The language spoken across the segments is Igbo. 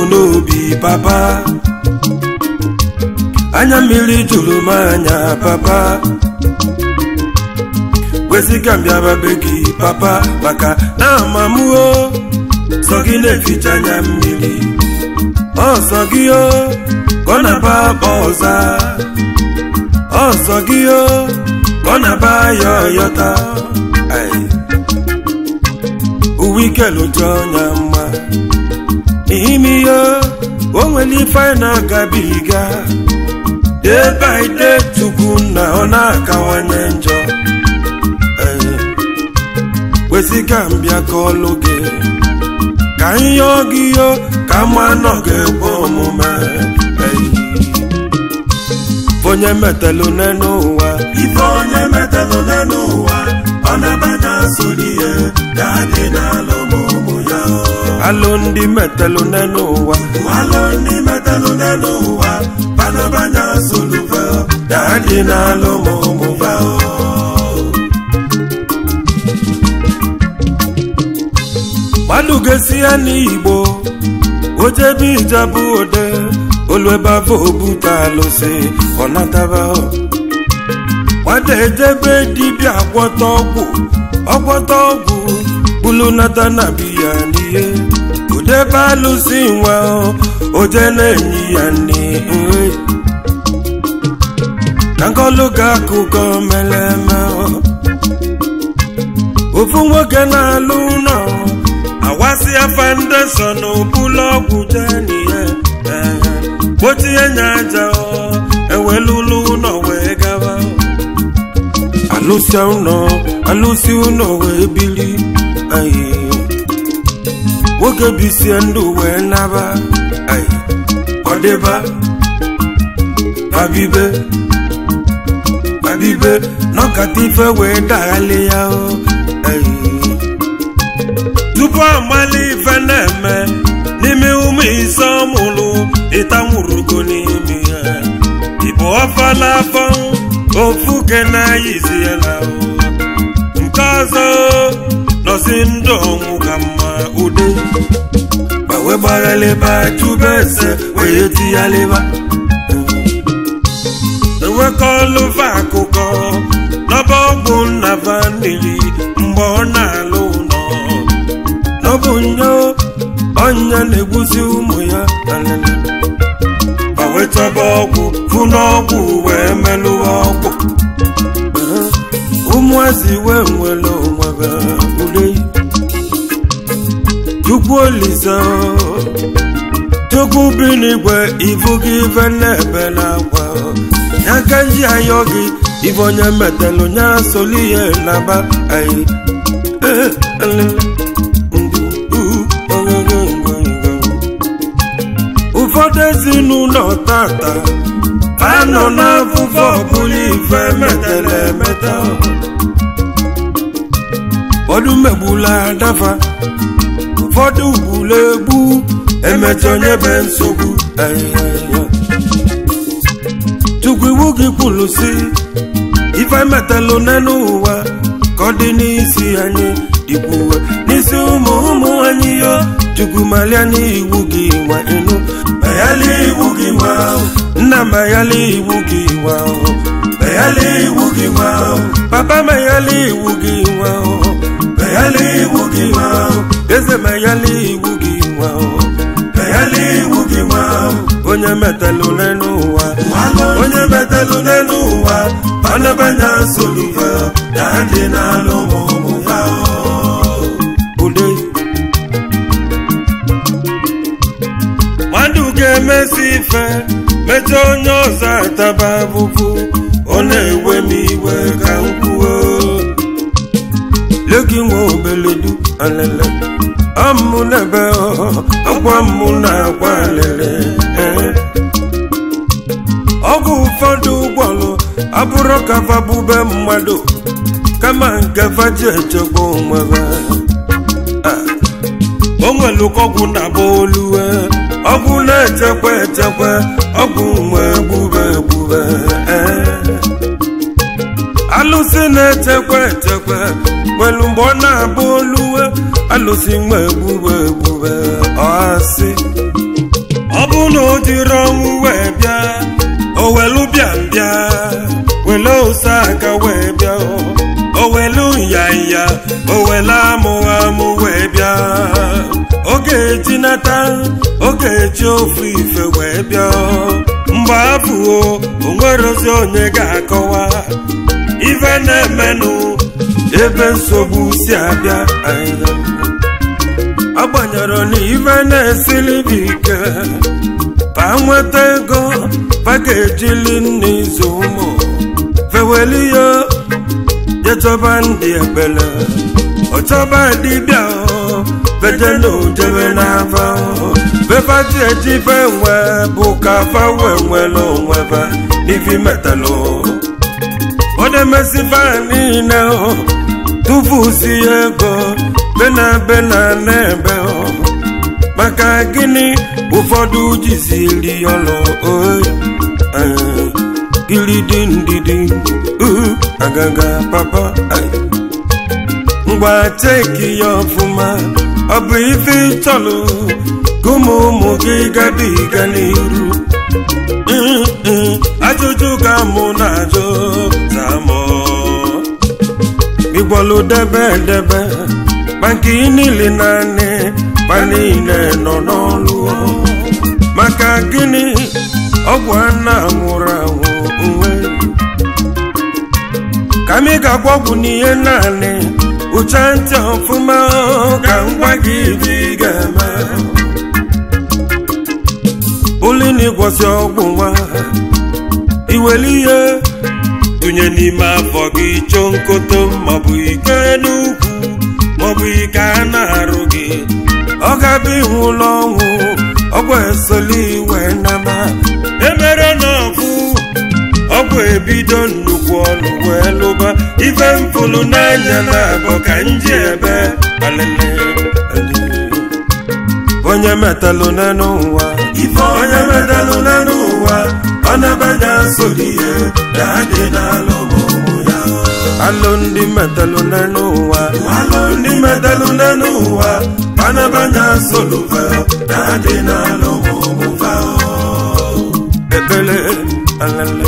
n'obi papa anya mmiri juru m anya papa kwesịga mbịaba be gị papa maka na amamụo sọ gị na-eficha anya mmiri ọsọ gị o ka ọ na-aba akpa ọza ọsọ gị o ka ọ na-aba ya ọyọta Ai. uwe ike lụcha ọnya mma n'ime ihe o nwere ife anyị na-agabiga day by day chukwu na ọ na-akawanye njọ Ai. kwesịka mbịa ka ọlụ gị ka ihe gị yo ka mma nọ ga-ekwe omume Ai. onye metalụ n'elu ụwa ife onye metalụ n'elu ụwa ọ na-abanya soli ihe ya dị n'alụ ma ụmụ ya alụ ndị metalụ n'elu ụwa alụ ndị metalụ n'elu ụwa panabanya solufe ya dị n'alụ ma ụmụ ya mmadụ ga-esi ya n'igbo ojebe ijabụ ode olu ebe afọ obute alụsị ọ nataba nwata ejebe dibịa gwọta ọgwụ ọgwọta ọgwụ bulu nata na biya n'ihe odebe alụsị nwa oje na-enyi ya nri nri ka nkọlụ ga akụkọ mere eme ofu nwoke na-alụ ụlọ awasịa foundation bụlụ ọgwụ jenihe gbochie nya aja ewelulu ụlọ wee gaba alụsịa ụlọ alụsị ụlọ wee bili ayi nwoke bisie ndụ wee naba ayi ọdịba babibe babibe nọkata ife wee daghalị ya o ayi tupu amali ife na-eme n'ime ụmụ ise ọmụlụ ịtanwurugo n'ime ya ịbụ ọfala afọ ofu ke na-ayizi ya na nke ọzọ nọsi ndụ ọnwụ ka mma ude ma wee gbaghalịba chube ese wee tighalịba enwekọlụva akụkọ n'ọba ọgwụ nnaba mmiri mgbe ọ na-alụ ụlọ n'ọbụ nyo ọnya na-egbuzi ụmụ ya alele ma wee chọba ọgwụ fụ n'ọgwụ wee melụwa ọgwụ ụmụazị wee nwere onwe ule chukwu olise chukwu bi n'igwe ibu gị ife na-ebe n'akwa ya ka nji ayọ gị ife onye metalụ nya soli ihe na-aba anyị ee alele ụfọdụ ezinụlọ tata anọ n'afụfụ ọbụla ife metara emeta ụfọdụ megbula adafa ụfọdụ gbula egbu emecha onye be nsogbu chukwu iwu gị kwuru si ife metalụ n'elu ụwa ka ọ dị n'isi anyị dịkwuwe n'isi ụmụ ụmụ anyị yo chukwu malia n'iwu gị nwa ịnụ mayali iwu gị nwa nna mayali iwu gị nwa mayali iwu gị nwa papa mayali iwu gị nwa mayali iwu gị nwa eze mayali iwu gị nwa mayali iwu gị nwa onye metalụ n'elu ụwa onye metalụ n'elu ụwa panabanya solufe ya dị n'alụ ma ụmụ ya ude mmadụ ga-emesi ife mechaa onye ọzọ ataba abụbụ ọ na-ewe m iwe ka m kwuo legi nwa obeledu alele ọmụ n'ebe ọkwa mmụ na-agwa alele ọgwụ ụfọdụ ụgbọlụ abụrụ kafa bube mmadụ kama nke faji echekwa onwebe o nwere ọgwụ na-agba oluwe ọgwụ na-echekwa echekwa ọgwụ nwe egbube egbube alụsị na-echekwa echekwa nwere mgbe ọ na-agba oluwe alụsị nwe egbube egbube ọsị ọ bụ na o jiri ọnwụ wee bịa o welu bịa bịa wele ose aka wee bịa o welu nyanya o wele amụ amụ wee bịa oge eji nata oge eji ofu ife wee bịa mgbe abụọ o nwerozi onye ga-akọwa ife na-emenụ ebe nsogbu si abịa anyị agbanyere na ife na-esili bụ ike pa nweta ego pa ga-ejili nne izu ụmụ feweli ya jechọba ndị ekpele ọchọba dibịa beje na ojebe n'afa bebaji ejibe nwe bụ ka fa wee nwere onwe ba n'ifi metalụ odemesifa niile tụfusi ego bena bena n'ebe maka gịnị ụfọdụ jiziri ọlụ oyi gilidi ndidi agaga papa ngwa teki ya ọfụma ọ bụ ife ịchọlụ ka ụmụ ụmụ gị gabiga n'iru ajụjụ ka mụ na-ajụ zamọ ịgbọlụ debe debe maka niile naanị ma niile nọ n'ọlụ maka gịnị ọgwụ a na-anwụrụ anwụ nwe ka m ga-agwa ọgwụ n'ihe naanị ụcha ntị ọfụma ka m gwa gị ibe ị ga-eme ụlịna ịgwọsị ọgwụ nwa iwere ihe tụnye n'ime afọ gị chọọ nkoto maọbụ ike n'ukwu maọbụ ike a na-arụ gị ọ ga-abụ ihu ụlọ ọnwụ ọgwụ esoli iwe nama emere n'ọfụ ọgwụ ebido nnukwu ọnụ wee lụba ife mfụlụ n'anya na abụ ka nji ebe alele onye metalụ n'elu ụwa onye metalụ n'elu ụwa ọ na-abanye nsoli ihe na-adị n'alụ ụmụ ya alụ ndị metalụ n'elu ụwa alụ ndị metalụ n'elu ụwa ọ na-abanye nsoli fe na-adị n'alụ ụmụ fa ekpele alele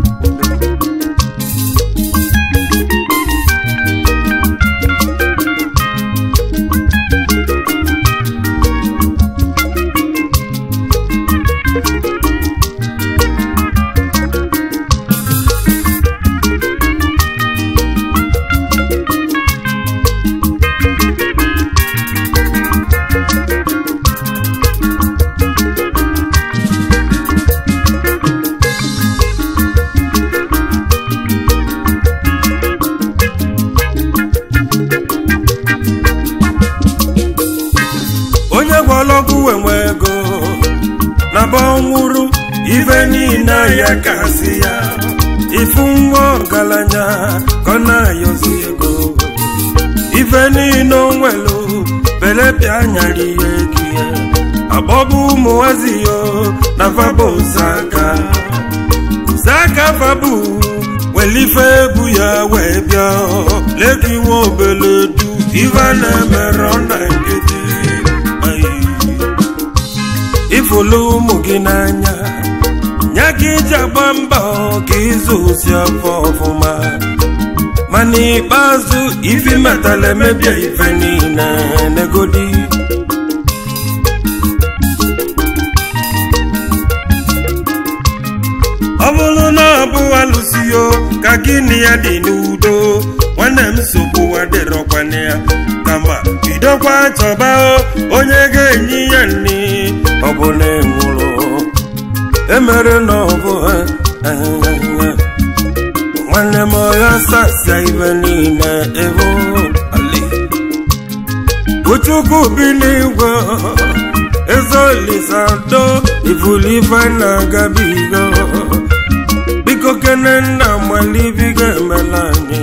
onye gwọlọgwụ enwe ego na ọnwụrụ ife niile ya kasị ya ifu nwa ọgaranya ka ọ na-ayọzi ego ife niile onwelu belepịa anyara ihe gie agbọbụ ụmụnwazi yo na faba ozaka zaka fabu welife ebu ya wee bịa leki nwa obele du ife na-emere na nkịtị ifulu ụmụ gị n'anya nya gị ji agba mbọ ka ịzụ osi afọ ọfụma ma n'ikpeazụ ifi metala emebie ife niile negodi ọ bụrụ na ọ bụ alụsio ka gị na ya dị n'udo nwanne m nsogbu adịrọkwana ya kama bidokwa chọba onye ga-enye ya nri ọ bụ na enwụrụ emere na ọ bụ nwanne m ọya sasịa ibe niile ebe ali uchukwu bi n'igwe ezolisado ifulife na-agabigo biko kene nna malibigo emela anyị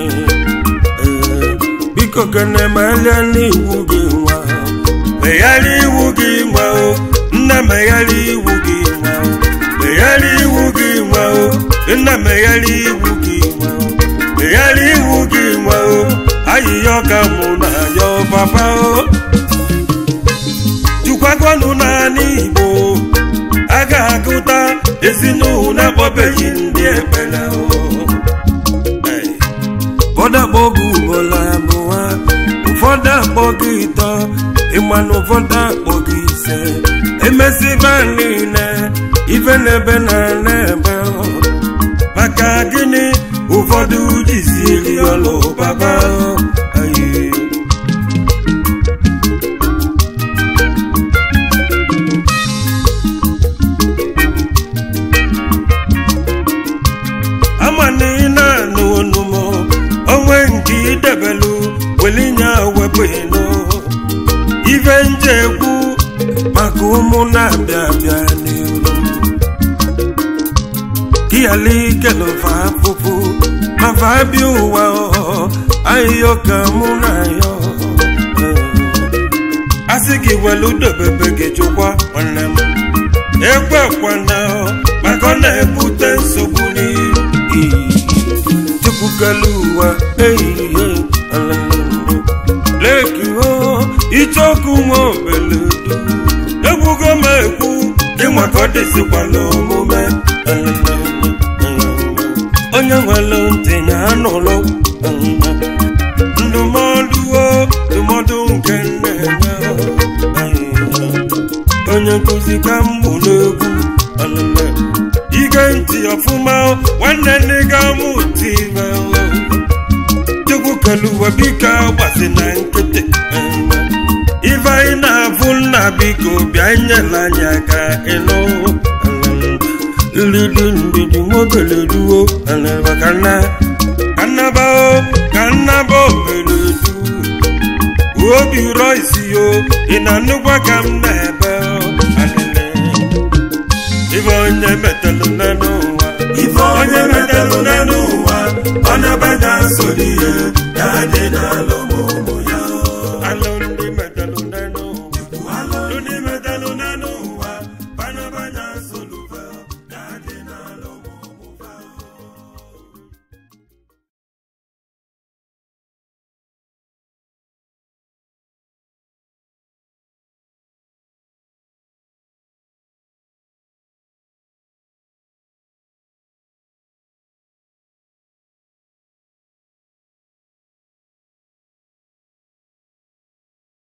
biko kene melia n'iwu gị nwa megharị iwu gị nwa o nna megharị iwu gị nwa o megharị iwu gị nwa o nna megharị iwu gị nwa o megharị iwu gị nwa o ayịya ọka mụ na ya papa o jukwagonụ naanị igbo ezinụlọ na-akpọbeghị ndị ekpere ụfọdụ akpọ gị ugboro abụọ ụfọdụ akpọ gị ịtọ ịma na ụfọdụ akpọ gị ise emesiba niile ife n'ebe na n'ebe maka gịnị ụfọdụ jiziri ọlụ baba ayi ama na ị na-anụ onumo onwe nke idebelu welinye wepụ ịnụ ife nje ekwu maka ụmụ na-abịa abịa n'iru kiyala ikelofa afụfụ mafa abịa ụwa ahịhịa ka mụ na ya asị gị welu dobebe gị chụkwa nwanne m ekwe kwana maka ọ na-ebute nsogbu n'iru chukwukelu ụwa ehihie leki o ichoku nwa obeledu egwugo m ekwu ịnwa ka ọ dịzikwala omume onye nwere ntị ya anụlụ ndụmọdụ o ndụmọdụ nke nne ya onye nkụzi ka m bụ n'egwu ige ntị ọfụma nwanne nne ga mụ ntị chukwu kelu ụwa biko gbasi na nkịtị ife anyị na-afụ nna biko bịa nyela anyị aka ịnụ nridi ndidi nwobele duo ka nnaba ka nnaba obeledu obi rọ isi yo ị na-anụkwa ka m na-ebe ife onye metalụ n'ụwa ife onye metalụ n'ụwa ọ na-abịa nsogbu ihe